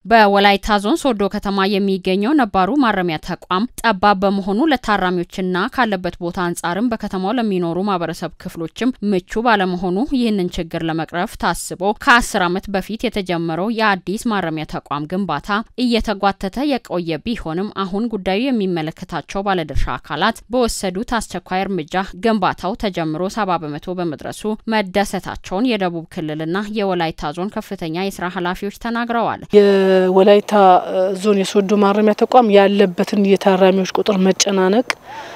በወላይታ ዞን ሶዶ ከተማ የሚገኘው ነባሩ ማረሚያ ተቋም ጠባብ በመሆኑ ለታራሚዎችና ካለበት ቦታ አንጻርም በከተማው ለሚኖሩ ማህበረሰብ ክፍሎችም ምቹ ባለመሆኑ ይህንን ችግር ለመቅረፍ ታስቦ ከአስር ዓመት በፊት የተጀመረው የአዲስ ማረሚያ ተቋም ግንባታ እየተጓተተ የቆየ ቢሆንም አሁን ጉዳዩ የሚመለከታቸው ባለድርሻ አካላት በወሰዱት አስቸኳይ እርምጃ ግንባታው ተጀምሮ ሰባ በመቶ በመድረሱ መደሰታቸውን የደቡብ ክልልና የወላይታ ዞን ከፍተኛ የስራ ኃላፊዎች ተናግረዋል። የወላይታ ዞን የሶዶ ማረሚያ ተቋም ያለበትን የታራሚዎች ቁጥር መጨናነቅ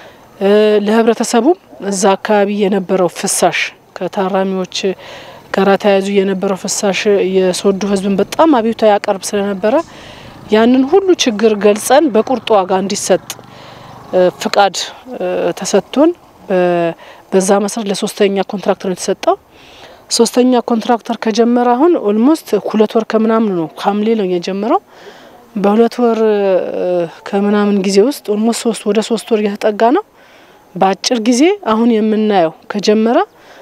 ለህብረተሰቡም እዛ አካባቢ የነበረው ፍሳሽ ከታራሚዎች ጋር ተያይዞ የነበረው ፍሳሽ የሶዶ ህዝብን በጣም አቤቱታ ያቀርብ ስለነበረ ያንን ሁሉ ችግር ገልጸን በቁርጥ ዋጋ እንዲሰጥ ፍቃድ ተሰጥቶን በዛ መሰረት ለሶስተኛ ኮንትራክተር ነው የተሰጠው። ሶስተኛ ኮንትራክተር ከጀመረ አሁን ኦልሞስት ሁለት ወር ከምናምን ነው። ሐምሌ ነው የጀመረው። በሁለት ወር ከምናምን ጊዜ ውስጥ ኦልሞስት ሶስት ወደ ሶስት ወር እየተጠጋ ነው። በአጭር ጊዜ አሁን የምናየው ከጀመረ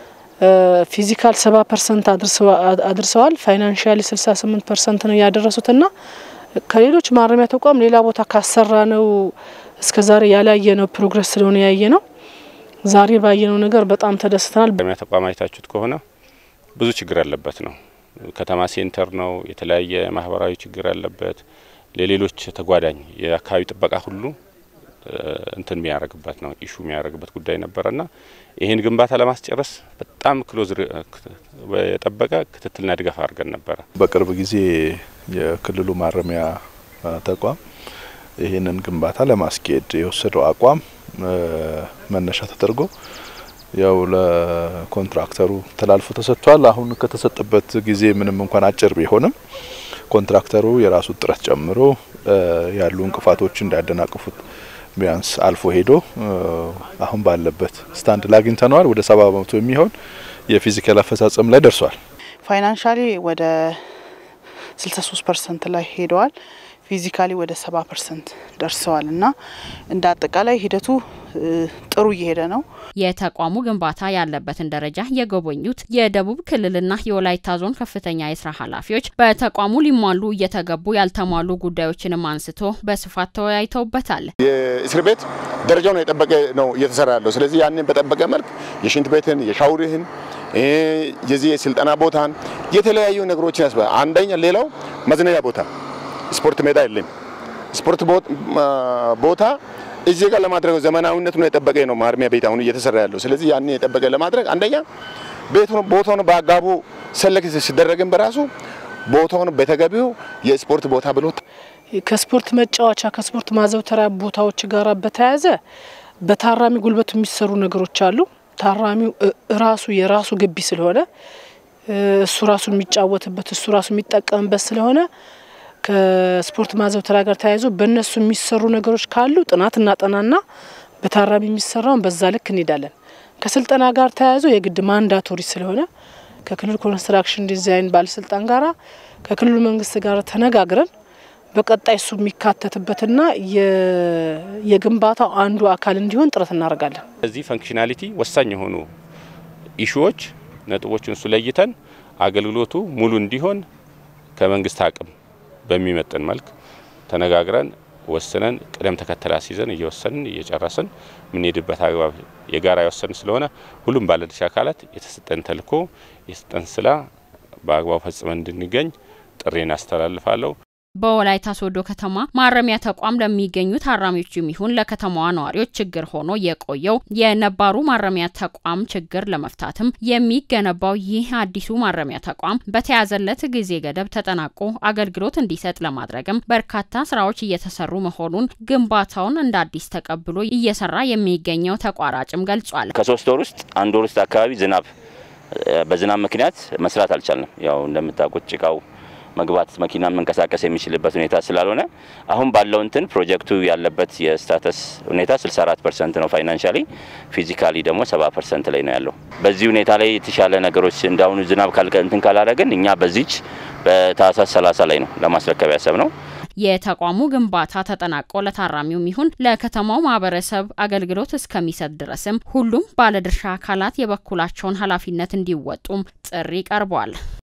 ፊዚካል ሰባ ፐርሰንት አድርሰዋል። ፋይናንሽያሊ ስልሳ ስምንት ፐርሰንት ነው ያደረሱትና ከሌሎች ማረሚያ ተቋም ሌላ ቦታ ካሰራ ነው እስከ ዛሬ ያላየ ነው ፕሮግረስ ስለሆነ ያየ ነው። ዛሬ ባየነው ነገር በጣም ተደስተናል። ማረሚያ ተቋም አይታችሁት ከሆነ ብዙ ችግር ያለበት ነው። ከተማ ሴንተር ነው። የተለያየ ማህበራዊ ችግር ያለበት ለሌሎች ተጓዳኝ የአካባቢ ጥበቃ ሁሉ እንትን የሚያደርግበት ነው ኢሹ የሚያደርግበት ጉዳይ ነበረና ይህን ግንባታ ለማስጨረስ በጣም ክሎዝ የጠበቀ ክትትልና ድጋፍ አድርገን ነበረ። በቅርብ ጊዜ የክልሉ ማረሚያ ተቋም ይህንን ግንባታ ለማስኬድ የወሰደው አቋም መነሻ ተደርጎ ያው ለኮንትራክተሩ ተላልፎ ተሰጥቷል። አሁን ከተሰጠበት ጊዜ ምንም እንኳን አጭር ቢሆንም ኮንትራክተሩ የራሱ ጥረት ጨምሮ ያሉ እንቅፋቶች እንዳያደናቅፉት ቢያንስ አልፎ ሄዶ አሁን ባለበት ስታንድ ላይ አግኝተነዋል። ወደ ሰባ በመቶ የሚሆን የፊዚካል አፈጻጸም ላይ ደርሷል። ፋይናንሻሊ ወደ 63 ፐርሰንት ላይ ሄደዋል። ፊዚካሊ ወደ ሰባ ፐርሰንት ደርሰዋል እና እንደ አጠቃላይ ሂደቱ ጥሩ እየሄደ ነው። የተቋሙ ግንባታ ያለበትን ደረጃ የጎበኙት የደቡብ ክልልና የወላይታ ዞን ከፍተኛ የስራ ኃላፊዎች በተቋሙ ሊሟሉ እየተገቡ ያልተሟሉ ጉዳዮችንም አንስቶ በስፋት ተወያይተውበታል። የእስር ቤት ደረጃውን የጠበቀ ነው እየተሰራ ያለው። ስለዚህ ያንን በጠበቀ መልክ የሽንት ቤትን፣ የሻውርህን፣ የዚህ የስልጠና ቦታን የተለያዩ ነገሮችን ያስበ አንደኛ ሌላው መዝናኛ ቦታ ስፖርት ሜዳ የለም። ስፖርት ቦታ እዚህ ጋር ለማድረግ ዘመናዊነቱን የጠበቀ ነው ማረሚያ ቤት አሁን እየተሰራ ያለው። ስለዚህ ያንን የጠበቀ ለማድረግ አንደኛ ቦታውን በአጋቡ ሰለክ ሲደረግን በራሱ ቦታውን በተገቢው የስፖርት ቦታ ብሎ ከስፖርት መጫወቻ ከስፖርት ማዘውተሪያ ቦታዎች ጋር በተያያዘ በታራሚ ጉልበቱ የሚሰሩ ነገሮች አሉ። ታራሚው ራሱ የራሱ ግቢ ስለሆነ እሱ ራሱ የሚጫወትበት እሱ ራሱ የሚጠቀምበት ስለሆነ ከስፖርት ማዘውተሪያ ጋር ተያይዞ በእነሱ የሚሰሩ ነገሮች ካሉ ጥናት እናጠናና በታራሚ የሚሰራውን በዛ ልክ እንሄዳለን። ከስልጠና ጋር ተያይዞ የግድ ማንዳቶሪ ስለሆነ ከክልል ኮንስትራክሽን ዲዛይን ባለስልጣን ጋራ ከክልሉ መንግስት ጋር ተነጋግረን በቀጣይ እሱ የሚካተትበትና የግንባታው አንዱ አካል እንዲሆን ጥረት እናደርጋለን። እዚህ ፈንክሽናሊቲ ወሳኝ የሆኑ ኢሹዎች ነጥቦችን እሱ ለይተን አገልግሎቱ ሙሉ እንዲሆን ከመንግስት አቅም በሚመጥን መልክ ተነጋግረን ወስነን ቅደም ተከተል አስይዘን እየወሰንን እየጨረስን የምንሄድበት አግባብ የጋራ የወሰን ስለሆነ ሁሉም ባለድርሻ አካላት የተሰጠን ተልዕኮ የተሰጠን ስራ በአግባቡ ፈጽመን እንድንገኝ ጥሬን አስተላልፋለሁ። በወላይታ ሶዶ ከተማ ማረሚያ ተቋም ለሚገኙ ታራሚዎችም ይሁን ለከተማዋ ነዋሪዎች ችግር ሆኖ የቆየው የነባሩ ማረሚያ ተቋም ችግር ለመፍታትም የሚገነባው ይህ አዲሱ ማረሚያ ተቋም በተያዘለት ጊዜ ገደብ ተጠናቆ አገልግሎት እንዲሰጥ ለማድረግም በርካታ ስራዎች እየተሰሩ መሆኑን ግንባታውን እንደ አዲስ ተቀብሎ እየሰራ የሚገኘው ተቋራጭም ገልጿል። ከሶስት ወር ውስጥ አንድ ወር ውስጥ አካባቢ ዝናብ በዝናብ ምክንያት መስራት አልቻልንም። ያው እንደምታውቁት ጭቃው መግባት መኪና መንቀሳቀስ የሚችልበት ሁኔታ ስላልሆነ አሁን ባለው እንትን ፕሮጀክቱ ያለበት የስታተስ ሁኔታ 64 ፐርሰንት ነው ፋይናንሻሊ፣ ፊዚካሊ ደግሞ 70 ፐርሰንት ላይ ነው ያለው። በዚህ ሁኔታ ላይ የተሻለ ነገሮች እንዳሁኑ ዝናብ እንትን ካላረግን እኛ በዚች በታህሳስ 30 ላይ ነው ለማስረከብ ያሰብ ነው። የተቋሙ ግንባታ ተጠናቆ ለታራሚውም ይሁን ለከተማው ማህበረሰብ አገልግሎት እስከሚሰጥ ድረስም ሁሉም ባለድርሻ አካላት የበኩላቸውን ኃላፊነት እንዲወጡም ጥሪ ቀርቧል።